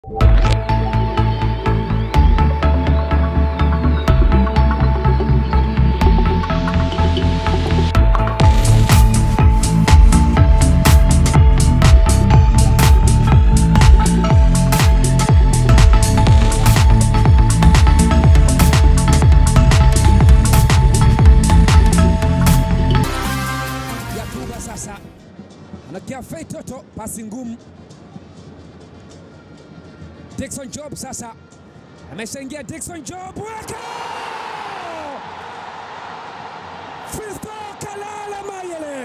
Yakuba sasa anakia Fei Toto, pasi ngumu. Dickson Job sasa ameshaingia. Dickson Job weka Fisto Kalala Mayele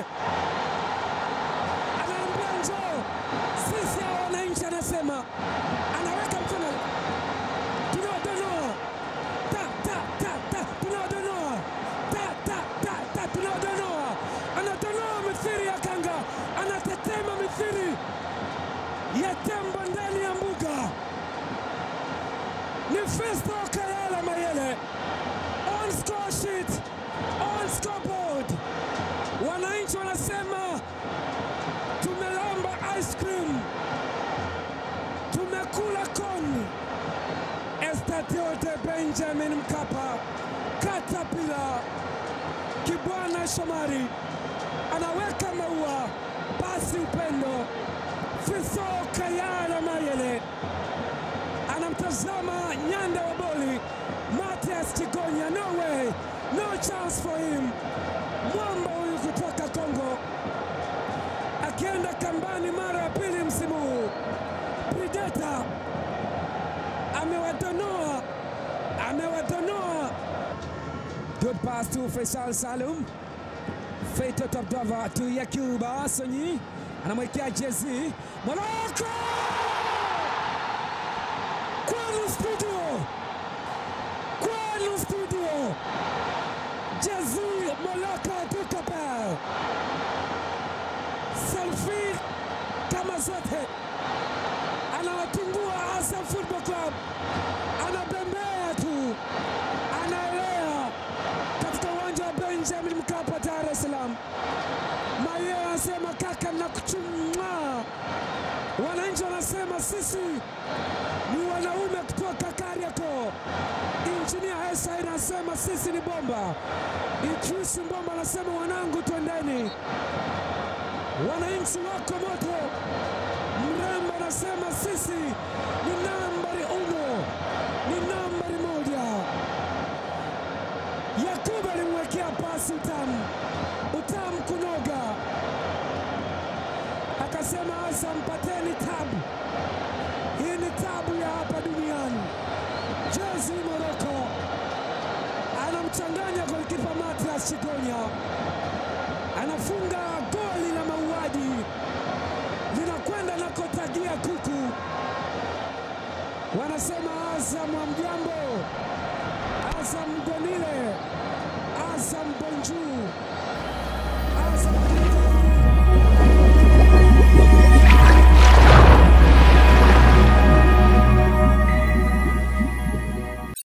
anaambia njoo, sisi hao wananchi, anasema anaweka mkono, tunawadonoa ta ta ta ta, tunawadonoa ta ta ta ta, tunawadonoa, anadonoa mithiri ya kanga, anatetema mithiri ya tembo ndani ya mbuga. Ni Fisto Kalala Mayele on score sheet, on scoreboard. Wananchi wanasema tumelamba ice cream, tumekula koni. Estadio de Benjamin Mkapa, Katapila, Kibwana Shomari anaweka maua, basi upendo. Fisto Kalala Mayele anamtazama nyanda wa boli Matias Chigonya, no way, no chance for him. Mwamba huyu kutoka Kongo akienda kambani mara ya pili msimu huu. Predator amewadonoa, amewadonoa. Good pass to Faisal Salum. Feito Topdova to Yakuba Sonyi anamwekea jezi Morocco kwenu studio, kwenu studio, jezi Moloko Dukapel, selfie kama zote, anawatungua Azam Football Club, anabembea tu, anaelea katika uwanja wa Benjamin Mkapa, Dar es Salaam. Maye anasema kaka, nakuchumwa. Wananchi wanasema sisi ni wanaume kutoka Kariakoo. Injinia Hesa anasema sisi ni bomba. Idris Mbomba anasema wanangu, twendeni. Wananchi wako moto. Mrembo anasema sisi ni nambari uno, ni nambari moja. Yakubu alimwekea pasi utamu, utamu kunoga, akasema Azam, pateni tabu hii ni tabu ya hapa duniani. Jezi Moroko anamchanganya golikipa Matias Chigonya, anafunga goli la mauaji, linakwenda na kotagia kuku. Wanasema Azam hamjambo, Azam gonile, Azam bonjour, Azam